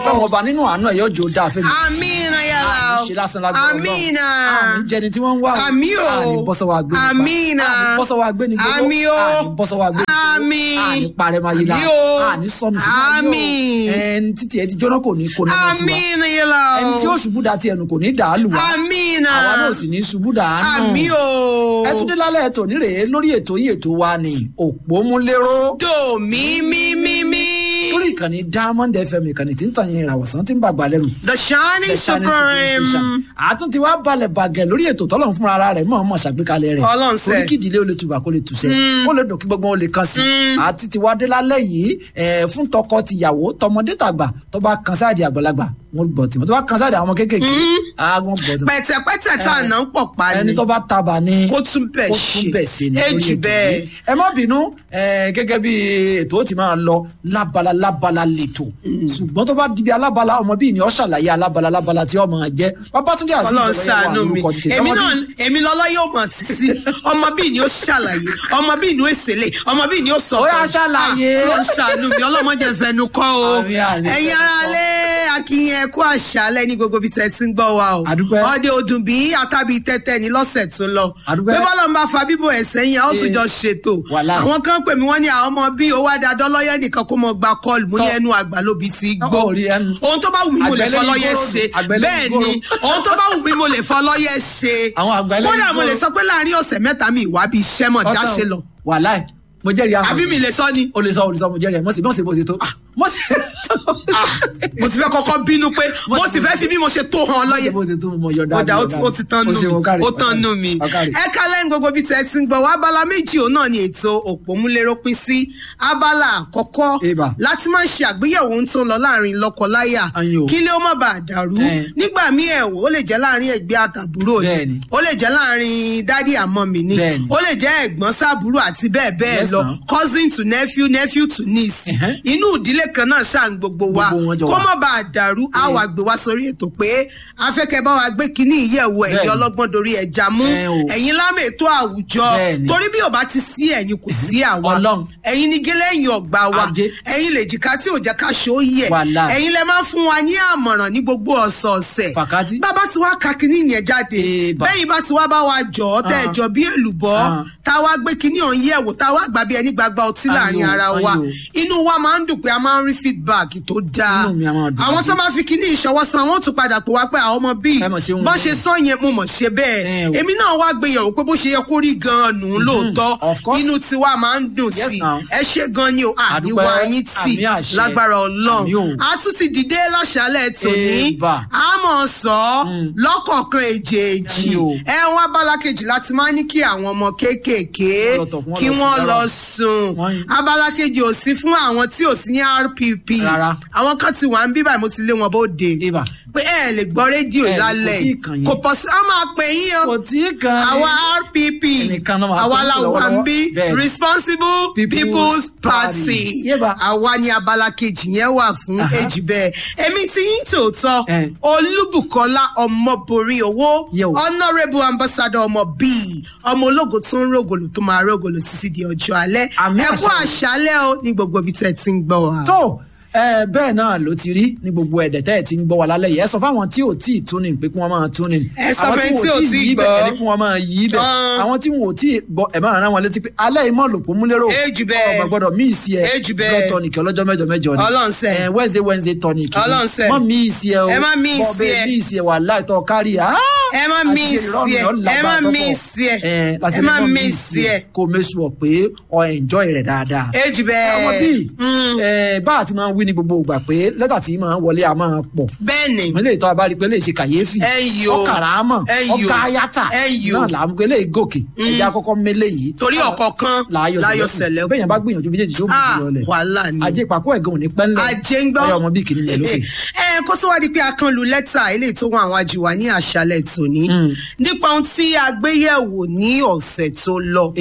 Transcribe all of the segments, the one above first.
ọlọ́run ọba nínú àánú ẹ̀ yóò jò dáa fẹ́mi amina yàrá o àní ṣe lásán lágbára ọlọ́run amina àní jẹni tí wọ́n ń wá o àmì o àní bọ́sọ̀wọ́ àgbẹ̀ nípa amina àní bọ́sọ̀wọ́ àgbẹ̀ ní gbogbo àmì o àní bọ́sọ̀wọ́ àgbẹ̀ ní gbogbo àmì àní parẹ́ máa yí la àmì o àní sọnù sínú ayé àmì o ẹni títí ẹ ti jóná kò ní kó náà tiwa amina yàrá o ẹni tí ó ṣubú dá tiẹ̀ nù kò ní dàálù wa amina àwa náà sì ní ṣubú dàánù àmì o ẹ tún dé lálẹ́ ètò nírèé lórí ètò yìí ètò wa ni òpómúléró do mi mi mi mi lórí ìkànnì diamond fm ìkànnì tí ń tàn yín ìràwọ̀sán tí ń bàgbà lẹ́nu the shining supreme àtún ti wá balẹ̀ bàgẹ̀ lórí ètò tọ́lọ̀ fúnra ara rẹ̀ mọ̀ ọmọ ṣàgbékalẹ̀ rẹ̀ Ọlọ́run ṣe. orí kìdílé ó lè tùbà kó lè tùṣẹ́ kó lè dùn kí gbogbo wọn lè kàn sí àti ti wá dé lálẹ́ yìí ẹ̀, fún tọkọ tìyàwó tọmọdé tàgbà tó bá kan sáàdì àgbàlagbà wọn gbọ́ tìmọ̀ tó bá kan sáàdì àwọn ọmọ kéékèèké á wọn gbọ́ tìmọ̀ pẹ̀tẹ̀pẹ̀tẹ̀ tá à ná ń pọ̀ pa ẹni ni tó bá tabà ni kó tún bẹ̀ kó ṣe tún bẹ̀ ṣe ni lórí èjì ètò bẹ́ẹ̀ yìí. ẹ má bínú ẹ, gẹ́gẹ́ bí ètò ó ti máa lọ lábala lábala lètò ṣùgbọ́n tó bá dibi alábala ọmọ bíi ni ó ṣàlàyé alábala lábala tí ọmọ jẹ babatunde azeez Ọlọ́run ọ̀rẹ́ wà ṣàánú mi lórúkọ tètè. èmi Ọmọ náà bíi- èmi lọ́lọ́ yóò mọ̀ sí sí ọmọ bíi ni ó ṣàlàyé ọmọ bíi ni ó ṣèlè ọmọ bíi ni ó sọ Ó yá, ṣàlàyé. Ọlọ́run ṣàánú mi ọlọ́mọdé fẹnu kọ́ o Àmín, àmín, ẹ̀yin fẹnu ara kọ́. lé akínyẹn ẹ̀kú àṣálẹ́ ní gbogbo ibi tẹ́ ti ń gbọ́ wa o Àdúpẹ́. ọdẹ ọdún bíi àtàbí tẹ́tẹ́ ní lọ́sẹ̀ tó lọ Àdúpẹ́. bí bọ́lá ń bá fa bíbò ẹ̀ sẹ́yìn a ó tún Eh, jọ ṣètò wàhálà. àwọn kan pè mí wọ́n ní àwọn ọmọ bíi owó adadọ́ lọ́yẹ́ nìkan kó mọ gba kọ́ọ̀lù mo ní Tọ́. ẹnu àgbà lóbi ti gbó Ó rí ẹnu. ohun tó bá wù mí mo lè Àgbẹ̀lẹ̀ fọlọ́yẹ ìgboro ṣe ni, àgbẹ̀lẹ̀ bẹ́ẹ̀ ìgboro. ni ohun tó bá wù mí mo lè fọlọ́yẹ ṣe Àwọn àgbẹ̀lẹ̀ kódà mo ìgboro. lè sọ pé láàrin ọ̀sẹ̀ mẹ́ta mi ìwà bíi iṣẹ́ mọ̀ já ṣe lọ wàhálà ẹ mo jẹ́rìí àwọn àbí mi lè sọ ni o lè sọ o lè sọ mo jẹ́rìí ẹ mo sì mo sì mo sì tó mo sì Ah, mo ti fẹ́ kọ́kọ́ bínú pé mo sì fẹ́ fi bí mo ṣe tó hàn lọ́yẹ̀ mo sì tó mo yọ̀dá ó dá ó ti- ó ti tán nù mí ó tán nù mí ẹ kálẹ̀ ń gbogbo bí tẹ́ ti ń gbọ́ wá abala méjì òun náà ni ètò òpómúléró pín sí abala àkọ́kọ́ Eba. láti máa ń ṣe àgbéyẹ̀wò ohun tó ń lọ láàrin lọ́kọ-láyà Ayin o. kí lé ó má bàa dàrú Eh. nígbà míì ẹ̀wọ̀ ó lè jẹ́ láàrin ẹ̀gbẹ́ àtàbúrò Bẹ́ẹ̀ni. ni ó lè jẹ́ láàrin dádì àmọ́ mi ni Bẹ́ẹ̀ni. ó lè jẹ́ ẹ̀gbọ́n sábúrò àti bẹ́ẹ̀ bẹ́ẹ̀ Yes, lọ ma'am. cousin to nephew nephew to niece Ẹ̀hẹ́. inú ìdílé kan náà ṣáà ń gbogbo wa Gbogbo wọn jọ kó wà. má bàa dàrú á wà gbé wá sórí ètò pé afẹ́kẹ́ bá wa gbé kínní ìyẹ̀wò ẹ̀yìn Bẹ́ẹ̀ni. ọlọ́gbọ́n dorí ẹja mú Ẹ o. ẹ̀yin lámì ètò àwùjọ Bẹ́ẹ̀ni. torí bí ò bá ti sí ẹ̀yin kò sí àwa Ọlọ́run. ẹ̀yin ní gẹ́lẹ́ ẹ̀yìn ọ̀gbà wa Ajé. ẹ̀yin lè jìká tí ò jẹ́ ká ṣó yẹ Wàláì. ẹ̀yin lẹ máa ń fún wa ní àmọ̀ràn ní gbogbo ọ̀sọ̀ọ̀sẹ̀ Fàkátì. bàbá tí wàá ka kínní yẹn jáde Èèbà. bẹ́yìn bá ti wá bá wa jọ ọ́ tẹ́ ẹ Ah. jọ bí èlùbọ́ Ah. tá a wá gbé kínní ọ̀hún yẹ̀wò tá a wá gbà bí ẹni gbàgbà ọtí Ayò, láàrin ara wa ayò. inú wa máa ń dùn pé a máa ń rí feedback tó dáa Inú mi a máa dùn àwọn jù. tó máa fi kíní ìṣọwọ́ san wọ́n tún padà pè wá pé àwọn ọmọ bíi Ẹ mọ̀ sí ohun bọ́n bẹ́ẹ̀. ṣe sọ yẹn mo mọ̀ ṣe bẹ́ẹ̀ Ẹ o. èmi náà wá gbéyàwó pé bó ṣe yẹ kó rí gan-an nù ún lóòótọ́ of course. inú tiwa máa ń dùn Yes, sí i now. ẹ ṣe gan ni o àníwá Àdúpẹ́. yín tì Àmì àṣẹ. lágbára Àmì o. ọlọ́run a tún ti dìde láṣálẹ̀ tòní Eba. a mọ̀ sọ lọ́kọ̀ọ̀kan èjèèjì Àmì o. ẹ wọn abala kejì láti máa ní kí àwọn ọmọ kéékèèké Wọ́n lọ tọ̀, wọ́n kí lọ sùn wọ́n dára. lọ sùn Wọ́n- abala kejì ò sí fún àwọn tí ò sí ní rpp Rárá. àwọn kan ti wà ń bí báyìí mo ti lé wọn bóde Eba. pé ẹ lè gbọ́ rédíò Ẹ, lálẹ́ kò tí ì kàn yín. kò pọ̀ sí a máa pè yín o kò tí ì kan ni. àwa rpp Ẹnìkan náà máa àwa pè la yín wà ń lọ́wọ́lọ́wọ́. bí Bẹ́ẹ̀ni. responsible People's people's Party. party Yéba. àwa ni abala kejì yẹn wà fún Aha. èjì bẹ́ẹ̀ èmi tí yín tòótọ́ Eh. olúbùkọ́lá ọmọborí owó Yé o. honourable ambassador ọmọ bíi ọmọ ológo tó ń rògòlò tó máa rògòlò títí di ọjọ́ alẹ́ Àmì ẹ kú àṣẹ. àṣálẹ́ o ní gbogbo ibi tẹ́ ẹ ti ń gbọ́ wa. tó ẹ bẹ́ẹ̀ náà ló ti rí ní gbogbo ẹ̀dẹ̀ tẹ́ ẹ̀ ti ń gbọ́ wa lálẹ́ yìí ẹ sọ fáwọn tí ò tí ì tún ní pé kí wọ́n máa tún ní. Ẹ sọ àwọn fẹ́ni tí ò tí ì yí gbọ́. bẹ̀ ẹ ní kí wọ́n máa yí bẹ̀ Tán. àwọn tí wọn ò tí ì gbọ́ ẹ máa rán wọn létí pé alẹ́ ìmọ̀ lòpọ̀ múlẹ́rọ̀ Èjì bẹ́ẹ̀. ọmọ gbọ́dọ̀ mí ìsì ẹ Èjì bẹ́ẹ̀. blood tonic ọlọ́jọ́ mẹ́jọ mẹ́jọ ni Ọlọ́run ṣe. ẹ wednesday wednesday tonic ni. Ọlọ́run ṣe. mọ́ mí ìsì ẹ o Ẹ má mí Bọ́ ìsì bẹ́ẹ̀ ẹ. mí ìsì ẹ wà láìtọ́ kárí ah! ẹ má Àti mí ṣe ìrọ̀rùn ìsì ẹ yọ ẹ lágbára má tó mí pọ̀. ìsì ẹ Ẹ, láti ẹ ní má mọ́ mí ìsì ẹ. kó o mẹ́sùn ọ̀ pé ọ enjoy rẹ̀ dáadáa èjì bẹ́ẹ̀ ọmọ bíi Mm. ẹ, bá a ti máa ń wí ní gbogbo ìgbà pé lẹ́tà tí máa ń wọlé a máa pọ̀ bẹ́ẹ̀ ni ìpínlẹ̀ ìtọ́ abárí pé lè ṣe kàyéfì Ẹ yò. ọkàràmọ̀ Ẹ yò. ọkà ayátà Ẹ yò. náà là ń pé lè gòkè ẹja kọ́kọ́ mélé yìí torí ọ̀kọ̀ọ̀kan láyọ̀ láyọ̀ sẹ̀lẹ̀ sẹ̀lẹ̀ bẹ́ẹ̀ yẹn bá gbìyànjú méjèèjì tó mú Ah, jù lọ lẹ̀ wàhálà ni ajé ìpàkọ́ ẹ̀gàn ò ní pẹ́ńlẹ̀ ajé ń gbọ́ ọyọ ọmọ bíi kìnìún lókè ẹ kó tó wá di pé a kan lu lẹ́tà eléyìí tó wọn àwọn àjìwà ní àṣálẹ̀ tòní nípa ohun tí a gbé yẹ̀wò ní ọ̀sẹ̀ tó lọ ibà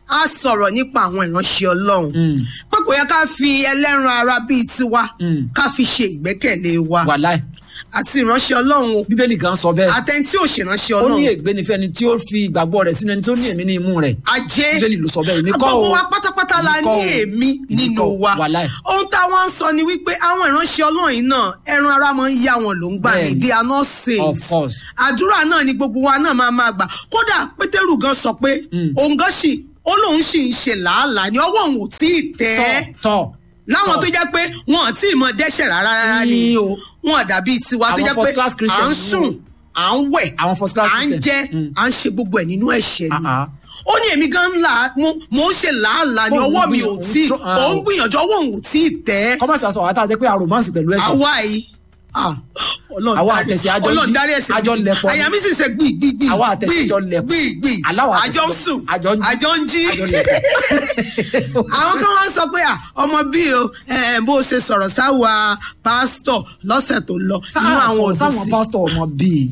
á sọ̀rọ̀ nípa àwọn ìránṣẹ́ ọlọ́run Mm. pé kò yẹ ká fi ẹlẹ́ran ara bíi tiwa Mm. ká fi ṣe ìgbẹ́kẹ̀lé wa wàláì àti ìránṣẹ́ ọlọ́run o bíbélì gan sọ bẹ́ẹ̀ àtẹni tí ò ṣèránṣẹ́ ó ní ọlọ́run ègbé ni fẹ́ni tí ó fi ìgbàgbọ́ rẹ̀ sínú ẹni tó ní èmi ní imú rẹ̀ ajé bíbélì ló sọ bẹ́ẹ̀ èmi kọ́ gbogbo o wa pátápátá la Èmi kọ́ ní o. èmi Èmi nínú kọ́ o. wa wàláì ohun táwọn ń sọ ni wípé àwọn ìránṣẹ́ ọlọ́run yìí náà ẹran ara máa ń yá wọn ló ń gbà ní Bẹ́ẹ̀ni. they are not saints Of course. àdúrà náà ni gbogbo wa náà máa máa gbà kódà pétérù gan sọ pé òun gan sì ó lóun sì ń ṣe làálàá ní ọwọ́ òun ò tí ì tẹ́ tọ́ tọ́ láwọn tọ́. tó jẹ́ pé wọn ò tí ì mọ dẹ́ṣẹ̀ rárá rárá ni Ní o. wọn dàbí tiwa tó Àwọn jẹ́ pé first class à Christians ń ni sùn o. à ń wẹ̀ àwọn first class à ń Christian. jẹ Mm. à ń ṣe gbogbo ẹ̀ nínú ẹ̀ṣẹ̀ ni Ah, ah. ó ní èmi gan ńlá mo ń ṣe làálàá ní Òun ọwọ́ mi ò gbìyànjú, tí òun tọ́- òun gbìyànjú ọwọ́ òun ò tí ì tẹ́ kọ́mọ̀sì àṣọ àwọn àtàjẹ́ pé a romance pẹ̀lú ẹ̀sìn àwa yìí ah, Ọlọ́run Àwa dárí- àtẹ̀sí àjọ Ọlọ́run jí- dárí ẹ̀ṣẹ̀ àjọ mi jì. lẹ̀pọ̀ ni. àyà mi sì ṣe gbì gbì gbì Àwa àtẹ̀sí gbì, àjọ lẹ̀pọ̀. gbì gbì Aláwa àtẹ̀sí àjọ ń àjọ- sùn àjọ ń jí. àjọ ń jí Àjọ lẹ̀pọ̀. àwọn kan wá ń sọ pé à, ọmọ bíi o eh, bó ṣe sọ̀rọ̀ sáwa pásítọ̀ lọ́sẹ̀ tó lọ inú àwọn sáwọn òdùn sáwọn sí. pásítọ̀ ọmọ bíi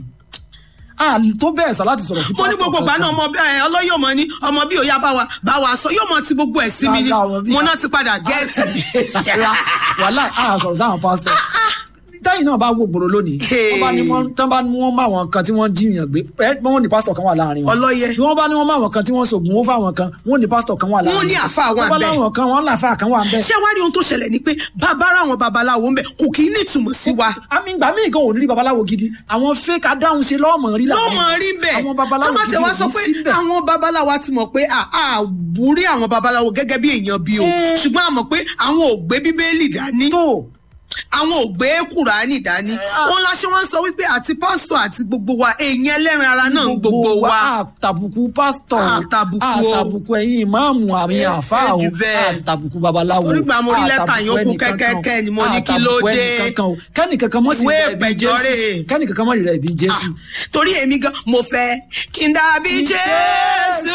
a tó bẹ́ẹ̀ sọ láti sọ̀rọ̀ sí mo ní gbogbo ìgbà náà ọmọ ẹ ọlọ́yọ̀ mọ ní ọmọ bí òyà bá wa bá wa sọ yóò mọ ti gbogbo ẹ̀ sí mi ni Rárá, ọmọ bí- mo náà ti padà gẹ́ẹ̀tì mi. wàhálà a sọ̀rọ̀ sáwọn pásítọ̀ táyì náà bá wò gbòòrò lónìí wọ́n bá ní wọ́n tán bá ní wọ́n bá àwọn kan tí wọ́n jiyàn gbé ẹ wọ́n ní pásítọ̀ kan wà láàrin wọn Ọlọ́yẹ. bí wọ́n bá ní wọ́n bá àwọn kan tí wọ́n sògùn ó fáwọn kan wọ́n ní pásítọ̀ kan wà láàrin Wọ́n ní àfáà wà wọ́n bá ńbẹ̀. láwọn kan wọ́n láfáà kan wà ń bẹ̀ ṣé wàá rí ohun tó ṣẹlẹ̀ ni pé bàbá ara àwọn babaláwo ń bẹ kò kì í ní ìtumọ̀ sí wa àmì ìgbà míì gan ò ní rí babaláwo gidi àwọn fake adáhùn ṣe lọ́ọ̀mọ̀ rí ló láàrin mọ̀ rí bẹ́ẹ̀ àwọn babaláwo tó bá gidi tẹ̀ wá ò sọ ní pé síbẹ̀. àwọn babaláwo ti mọ̀ pé àbúrí àwọn babaláwo gẹ́gẹ́ bí èèyàn bí o Eh. ṣùgbọ́n a mọ̀ pé àwọn ò gbé bíbélì dání tó àwọn ò gbé kùránì dání òun la ṣe wọ́n sọ wípé àti pásítọ̀ àti gbogbo wa èèyàn ẹlẹ́rìn ara náà ń gbogbo wa àtàbùkù pásítọ̀ Àtàbùkù o. àtàbùkù ẹ̀yin ìmáàmù àmì Eh, àfáà o jù bẹ́ẹ̀. àtàbùkù babaláwo Torí gbà mo rí lẹ́tà àtàbùkù yòókù ẹnìkankan o. kẹ́kẹ́kẹ́ ni mo ní kí ló àtàbùkù dé. ẹnìkankan o. kẹ́nìkankan mọ́ sí Ìwé rẹ̀ bí ìpẹ̀jọ́ jésù rèé. kẹ́nìkankan mọ́ rẹ̀ bí jésù. torí èmi gan mo fẹ́ kí n dàbí jésù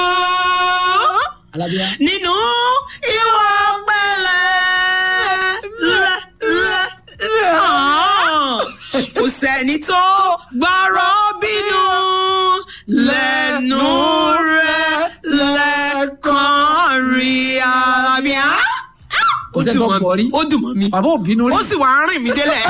alábíyá nínú ìwà pẹ̀lẹ́ lẹ lẹ hàn. kò sẹ́ni tó gbọ́rọ̀ bínú lẹ́nu rẹ̀ lẹ́kàn rí alábíà. Kò ó sẹ́ni dùn tó mọ́ gbọ́ rí. mi ó dùn mọ́ mi bàbá ò bínú rí ó sì wá rìn mí délẹ̀.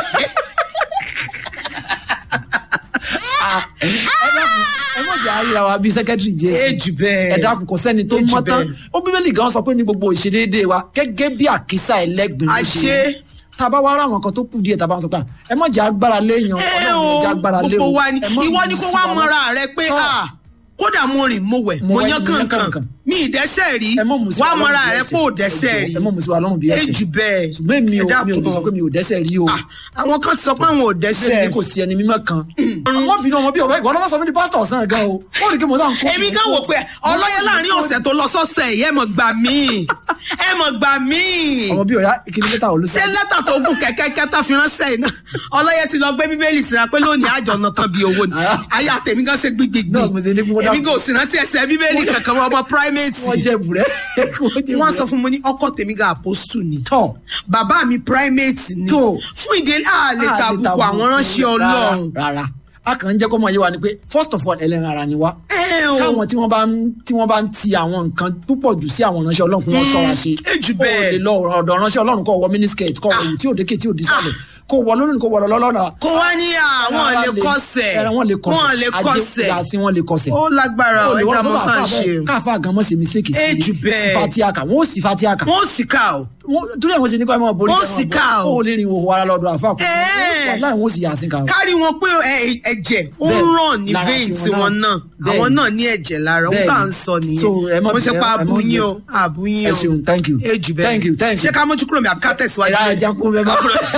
ẹ dákun ẹ mọ̀ jẹ́ àríra wa bíi sẹ́kẹ́tìrì jésù Èjì bẹ́ẹ̀. ẹ dákun kò sẹ́ni tó Èjì mọ́ tán bẹ́ẹ̀. ó bíbélì gan sọ pé ní gbogbo ìṣedéédéé wa gẹ́gẹ́ bí àkísà ẹlẹ́gbẹ̀ẹ́ ló ṣe Àṣé. rí. tá a bá wá rá àwọn kan tó kù díẹ̀ tá a bá ń sọ pé ẹ mọ̀ jẹ́ agbára léèyàn ẹ ọlọ́run ẹ jẹ́ agbára lé o gbogbo wa ni ẹ mọ̀ ìwọ ni lù kó sí wá wa mọra lọ. rẹ pé Tọ́. ah, kódà mo rìn mo wẹ̀ Mo mo wẹ̀, yán mo yán kankan kankan. mi ìdẹ́sẹ̀ rí ẹ mọ̀ mú sí wá wa lọ́rùn mọra bí rẹ ẹsẹ̀. pé ò dẹ́sẹ̀ rí ẹ mọ̀ mú sí wa lọ́rùn bí ẹsẹ̀ èjì bẹ́ẹ̀ ṣùgbọ́n èmi ò ẹ mi ò dákun. lè sọ pé mi ò dẹ́sẹ̀ rí o Ah, àwọn kan ti sọ pé àwọn ò dẹ́sẹ̀ bẹ́ẹ̀ ni kò sí ẹni mímọ́ kan ọmọ bínú ọmọ bí ọmọ ìwọ lọ́wọ́ sọ mí di pásítọ̀ ọ̀sán gan o ó rí kí mo náà ń kó èmi kan wò pé ọlọ́yẹ láàrin ọ̀sẹ̀ tó lọ sọ́sẹ̀ yìí ẹ mọ̀ gbà mí ẹ mọ̀ gbà mí ọmọ bí ọ̀yá ìkíni lẹ́tà olùsọ ṣé lẹ́tà tó gùn kẹ́kẹ́ kẹ́tà fi ránṣẹ́ yìí náà ọlọ́yẹ ti lọ gbé bíbélì síra pé lónìí àjọ náà tán bí owó ni ayé àtẹ̀mí gan ṣe gbígbígbí Náà mo ṣe ní kí wọ́n dá- èmi kò sì rántí ẹsẹ̀ bíbélì kankan wọ́n ọmọ primate wọ́n jẹ́ bùrẹ́ wọ́n sọ fún mi ní ọkọ tèmi gan apostle ni tọ̀ bàbá mi primate ni Tó. fún ìdílé àlè tàbùkù àwọn ránṣẹ́ ọlọ́run rárá a kàn ń jẹ́ kó mọ̀ yé wa ni pé first of all ẹlẹ́ran ara ni wá ẹ o káwọn tí wọ́n bá ń tí wọ́n bá ń ti àwọn nǹkan púpọ̀ jù sí àwọn ránṣẹ́ ọlọ́run kí wọ́n ṣọ́ra ṣe ẹ jù Ó bẹ́ẹ̀. lè lọ ọ̀dọ̀ ránṣẹ́ ọlọ́run kó wọ miniskirt kó wọ èyí tí ò dékè tí ò dísàlẹ̀ kó wọ lónìí kó wọ lọ́lọ́nà kó wá ní àwọn lè kọsẹ̀ wọ́n lè kọsẹ̀ wọ́n lè kọsẹ̀ ajé wọ́n lè kọsẹ̀ ó lágbára Ó lè ẹja wọ́n mọ́ sọ́dọ̀ tá à ń àfáà ṣe bẹ́ẹ̀, káfáà gan mọ́ ṣe mistake Ẹ jù bẹ́ẹ̀. fatiaka wọ́n ó sì fatiaka wọ́n sì ká o Wọ́n- torí àwọn ṣe ní kọ́ ẹ máa borí Wọ́n ẹ máa sì borí. ká o. ó lè rìn ìhòòhò ara lọ́dọ̀ àfáà kò Ẹ́ẹ̀. wọ́n láì wọ́n sì yà sí ká o. kárí wọn pé ẹ- ẹ̀jẹ̀ ó ń Bẹ́ẹ̀, ràn ní lára vein tiwọn tiwọn náà. náà Bẹ́ẹ̀ àwọn ni. náà ní ẹ̀jẹ̀ lára ó Bẹ́ẹ̀ tà ni. ń sọ nìyẹn So, ẹ má mo ṣe bẹ̀rẹ̀, pa ẹ má abúyín bẹ̀rẹ̀. o abúyín o ẹ ṣeun thank you ejù bẹ́ẹ̀ thank you thank you. ṣé ká mójú kúrò mi àbí ká tẹ̀síwájú ìrà lẹ́yìn? ẹja kún bẹ́ẹ̀ bá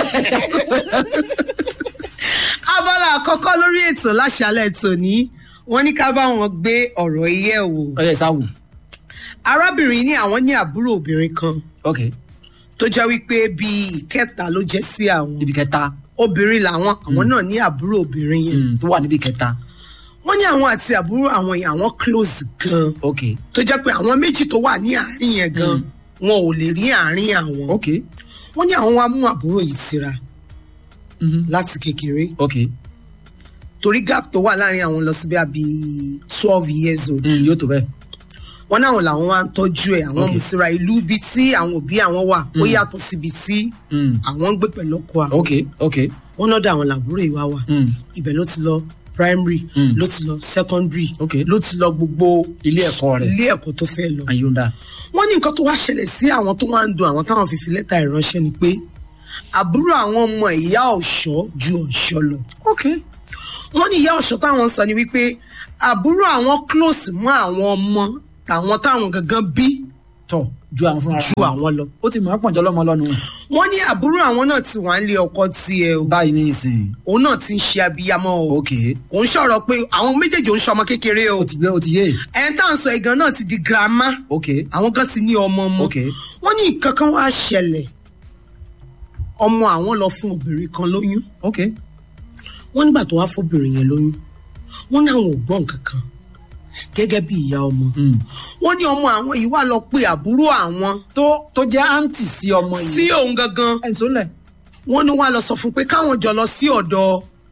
abala àkọ́kọ́ lórí ètò láṣálẹ̀ tòní wọ́n ní ká bá wọn gbé ọ̀rọ̀ yẹ̀ wò ọyẹ sáwù arábìnrin ní àwọn ní àbúrò obìnrin kan ok tó jẹ́ wípé bíi ìkẹta ló jẹ́ sí àwọn ibi kẹta obìnrin làwọn àwọn náà ní àbúrò obìnrin yẹn mm, tó wà níbi kẹta wọ́n ní àwọn àti àbúrò àwọn yẹn àwọn close gan ok tó jẹ́ pé àwọn méjì tó wà ní àárín yẹn gan wọn ò lè rí àárín àwọn ok wọ́n ní àwọn wá mú àbúrò yìí síra mhm, láti kékeré ok torí gap tó wà láàrin àwọn lọ sí bí i twelve years old mm, yóò tó bẹ́ẹ̀ wọn náwọn làwọn wá ń tọ́jú ẹ̀ àwọn Okay. mùsùlùmí ìlú ibi tí àwọn òbí àwọn wà ó yàtọ̀ síbi tí Mm. àwọn ń gbé pẹ̀lú ọkọ àwọn ok ok wọn lọ́dọ̀ àwọn làbúrò ìwà wà Mm. ibẹ̀ ló ti lọ primary Mm. ló ti lọ secondary Okay. ló ti lọ gbogbo ilé ẹ̀kọ́ rẹ̀ ilé ẹ̀kọ́ tó fẹ́ lọ ayọ̀ǹda wọ́n ní nǹkan tó wá ṣẹlẹ̀ sí àwọn tó wá ń dun àwọn táwọn fi fi lẹ́tà ìránṣẹ́ ni pé àbúrò àwọn ọmọ ìyá ọ̀ṣọ́ ju ọ̀ṣọ́ lọ ok wọ́n ní ìyá ọ̀ṣọ́ táwọn sọ ni wípé àbúrò àwọn close mọ́ àwọn ọmọ tàwọn táwọn gangan bí tọ ju àwọn fúnra ju àwọn lọ ó ti mọ̀ ọ́ pọ̀njọ́ lọ́mọ lọ́nu wọ́n ní àbúrò àwọn náà ti wà ń lé ọkọ tiẹ̀ o báyìí ní ìsìn òun náà ti ń ṣe abiyamọ o ok òun sọ̀rọ̀ pé àwọn méjèèjì ò ń ṣọmọ kékeré o ó ti gbé ó ti yé ẹni tá à ń sọ ìgan náà ti di girama ok àwọn kan ti ní ọmọ ọmọ ok wọ́n ní nǹkan kan wá ṣẹlẹ̀ ọmọ àwọn lọ fún obìnrin kan lóyún ok wọ́n nígbà tó wá fóbìnrin yẹn lóyún wọ́n ní àwọn ò gbọ́ nǹkan kan gẹ́gẹ́ bí ìyá ọmọ Mm. wọ́n ní ọmọ àwọn yìí wá lọ pé àbúrò àwọn tó tó jẹ́ àǹtì sí ọmọ yìí sí òun gangan ẹ̀ ń sólẹ̀ wọ́n ní wá lọ sọ fún pé káwọn jọ lọ sí ọ̀dọ̀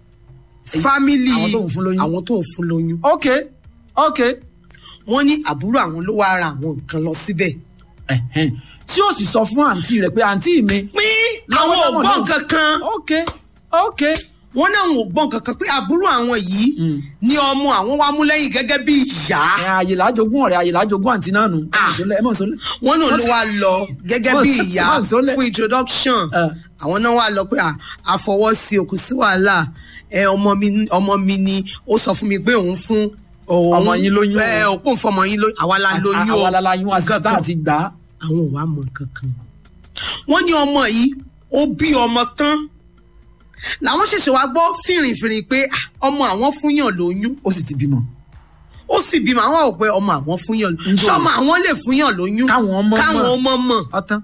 fámìlì àwọn tó ń fún lóyún. àwọn tó ń fún lóyún ok ok wọ́n ní àbúrò àwọn ló wá ra àwọn nǹkan lọ síbẹ̀ Ẹ̀hẹ́n. tí ó sì sọ fún àǹtí rẹ̀ pé àǹtí mi pín Làwọn àwọn ò táwọn gbọ́ náà- nǹkan kan ok ok wọ́n náà ò gbọ́ nǹkan kan pé àbúrò àwọn yìí Mm. ni ọmọ àwọn wá mú lẹ́yìn gẹ́gẹ́ bí ìyá ẹ̀ àyè làájogún ọ̀rẹ́ àyè làájogún àǹtí náà nù ẹ̀ mọ̀ Ah. sólẹ̀ ẹ̀ mọ̀ sólẹ̀ wọ́n náà ló wá lọ gẹ́gẹ́ bí Wọ́n- ìyá wọ́n sólẹ̀. fún introduction Eh. àwọn náà wá lọ pé à, àfọwọ́sí òkú sí wàhálà ẹ ọmọ mi ọmọ mi ni ó sọ fún mi pé òun fún òun Ọmọ yín lóyún o. ẹ òpó fún ọmọ yín lóyún àwa la lóyún o àwọn alalayún nǹkan àsìkò kan. àti gbà á àwọn ò wá mọ nǹkan kan wọ́n ní ọmọ yìí ó bí ọmọ tán làwọn ṣẹ̀ṣẹ̀ wá gbọ́ fìrìfìrì pé ah, ọmọ àwọn fúnyàn lóyún ó sì ti bímọ. ó sì bímọ àwọn ò pé ọmọ àwọn fúnyàn lóyún Ǹjọ́- ṣọmọ àwọn lè fúnyàn lóyún Káwọn ọmọ mọ̀. káwọn ọmọ mọ̀ ọtán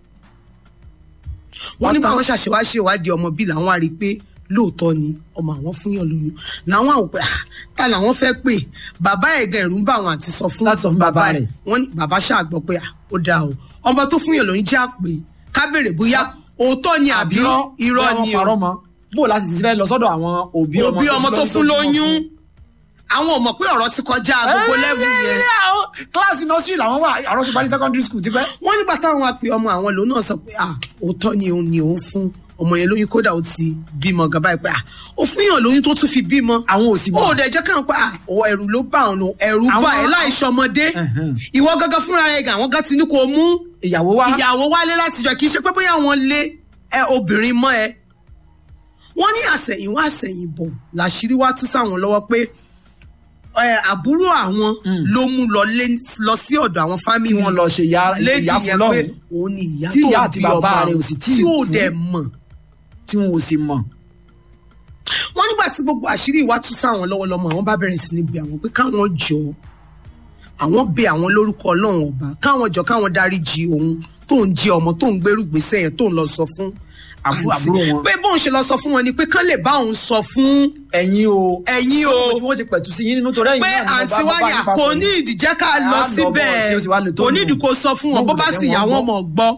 wọ́n ní Ọ̀tá. báwọn ṣàṣewá ṣe ìwádìí ọmọ bíi làwọn á rí i pé lóòótọ́ ni ọmọ àwọn fúnyàn lóyún làwọn àwọn pé ah, ta làwọn fẹ́ pè bàbá ẹ̀gẹ́ ẹ̀rù ń bá àwọn àti sọ fún Láti sọ fún bàbá ẹ̀ rẹ̀. wọ́n ní bàbá ṣàgbọ́ pé ah, ó dáa o ọmọ tó fúnyàn lóyún já pé ká béèrè bóyá òótọ́ ni àbí irọ́ ni o parọ́ mọ́ bó o láti fẹ́ lọ sọ́dọ̀ àwọn òbí ọmọ òbí ọmọ tó fún lóyún àwọn ò mọ̀ pé ọ̀rọ̀ ti kọjá gbogbo lẹ́vù yẹn kíláàsì nursery làwọn wà àrùn ti parí secondary school ti pẹ́. wọ́n nígbà táwọn wá pe ọmọ àwọn lòun náà sọ pé ah òótọ́ ni òun ni òun fún ọmọ yẹn lóyún kódà ó ti bímọ gan báyìí pé ah ó fún yàn lóyún tó tún fi bímọ àwọn ò sì ó mọ̀ dẹ̀ jẹ́ káwọn pé ah ó ẹ̀rù ló bá òun ẹ̀rù bá Àwọn- ẹ̀ láì ṣọmọdé Ẹ̀hẹ́n. ìwọ gángan fúnra rẹ̀ gan àwọn gan ti ní kó mú ìyàwó wa ìyàwó wálé láti jọ kì í ṣe pé bóyá wọn lé ẹ obìnrin mọ́ ẹ wọ́n ní àsẹ̀yìnwá àsẹ̀yìnbọ̀ làṣírí wá tú sáwọn lọ́wọ́ pé ẹ, àbúrò àwọn ló mú lọ lé- lọ sí ọ̀dọ̀ àwọn tí fámìlì wọ́n lọ ṣe ìyá lédi ìyá fún yẹn pé lọ́rùn òun ni ìyá Tí tó ìyá àti bí bàbá ọmọ rẹ̀ ò sì tíì tí ò kú. dẹ̀ mọ̀ tí wọn ò sì mọ̀. wọ́n nígbà tí gbogbo àṣírí ìwà tú sáwọn lọ́wọ́ lọ́mọ àwọn bá bẹ̀rẹ̀ sí ní bí àwọn pé káwọn jọ àwọn bẹ àwọn lórúkọ ọlọ́run ọba káwọn jọ káwọn dáríjì òun tó ń jí ọmọ tó ń gbérù gbèsè yẹn tó ń lọ sọ fún Àbú- àǹtí. àbúrò wọn. pé bóun ṣe lọ sọ fún wọn ni pé kán lè bá òun sọ fún ẹ̀yin o ẹ̀yin o tí wọ́n ti pẹ̀tù sí yín nínú torí ẹ̀yin pé náà ni àǹtí bàbá- wáyà bàbá yín kò papọ̀ ní ni. ìdíjẹ́ ká Á lọ lọ bọ̀ síbẹ̀ sí, ó sì wá lè tó kò ní nù. ìdí kó sọ fún wọn bó bá sì yà wọ́n mọ̀ gbọ́